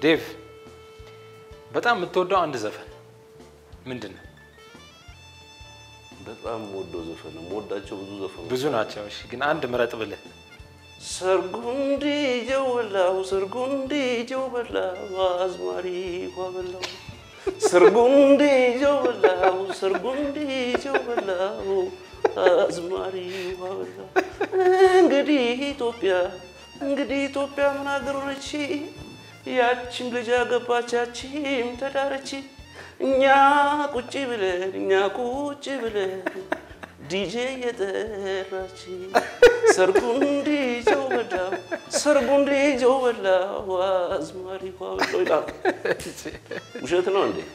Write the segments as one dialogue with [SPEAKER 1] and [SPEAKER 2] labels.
[SPEAKER 1] ዴቭ በጣም የምትወደው አንድ ዘፈን ምንድን ነው?
[SPEAKER 2] በጣም የምወደው ዘፈን ነው። የምወዳቸው ብዙ ዘፈኖች
[SPEAKER 1] ብዙ ናቸው። እሺ ግን አንድ ምረጥ ብልህ
[SPEAKER 2] ሰርጉንዲ ጀወላው ሰርጉንዲ ጀወላው አዝማሪ ኳበላው ሰርጉንዲ ጀወላው ሰርጉንዲ ጀወላው አዝማሪ ኳበላው እንግዲህ ኢትዮጵያ እንግዲህ ኢትዮጵያ ምን አገሮች ያችን ልጅ አገባች ያቺም ተዳረች እኛ ቁጭ ብለን እኛ ቁጭ ብለን ዲጄ የጠራች ሰርጉን ዲጄው በላው ሰርጉን ዲጄው በላው አዝማሪ ኳበለው ይላል። ውሸት ነው እንዴ?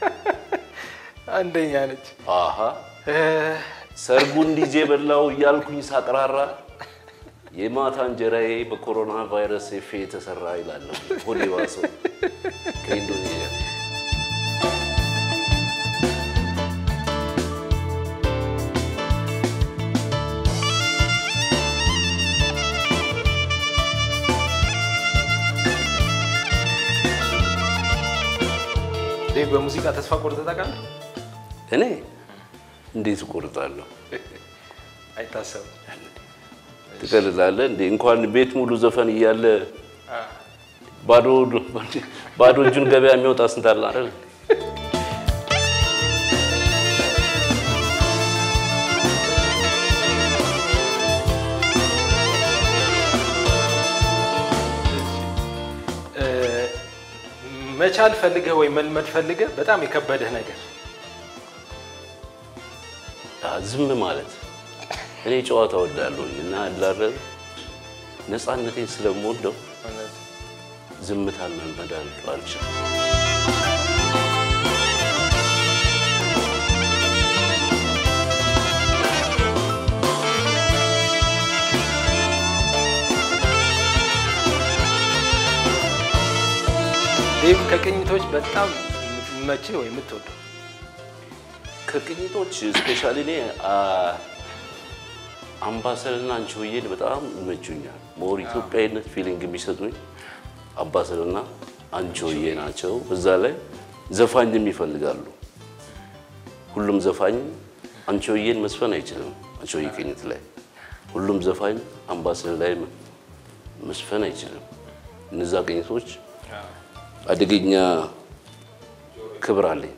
[SPEAKER 1] አንደኛ ነች።
[SPEAKER 2] አሀ ሰርጉን ዲጄ በላው እያልኩኝ ሳቅራራ የማታ እንጀራዬ በኮሮና ቫይረስ ኤፌ የተሰራ ይላለሁ። ሆዴ ባሰው ከኢንዶኔዥያ
[SPEAKER 1] ዴቭ በሙዚቃ ተስፋ ቆርጠህ ታውቃለህ?
[SPEAKER 2] እኔ እንዴት እቆርጣለሁ?
[SPEAKER 1] አይታሰብም።
[SPEAKER 2] ትቀልላለህ እንዴ? እንኳን ቤት ሙሉ ዘፈን እያለ ባዶ ባዶ እጁን ገበያ የሚወጣ ስንት አለ አይደል?
[SPEAKER 1] እ፣ መቻል ፈልገህ ወይ መልመድ ፈልገህ በጣም የከበደህ ነገር
[SPEAKER 2] አ፣ ዝም ማለት እኔ ጨዋታ ወዳለሁኝ እና አላረብ ነፃነቴን ስለምወደው ዝምታን መልመድ አልችልም።
[SPEAKER 1] ዴቭ ከቅኝቶች በጣም የሚመችህ ወይ የምትወደው
[SPEAKER 2] ከቅኝቶች ስፔሻሊ እኔ አ፣ አምባሰልና አንቺሆዬን በጣም ይመቹኛል። ሞር ኢትዮጵያዊነት ፊሊንግ የሚሰጡኝ አምባሰልና አንቺሆዬ ናቸው። እዛ ላይ ዘፋኝም ይፈልጋሉ። ሁሉም ዘፋኝ አንቺሆዬን መስፈን አይችልም። አንቺሆዬ ቅኝት ላይ ሁሉም ዘፋኝ አምባሰል ላይ መስፈን አይችልም። እነዛ ቅኝቶች አደገኛ ክብር አለኝ።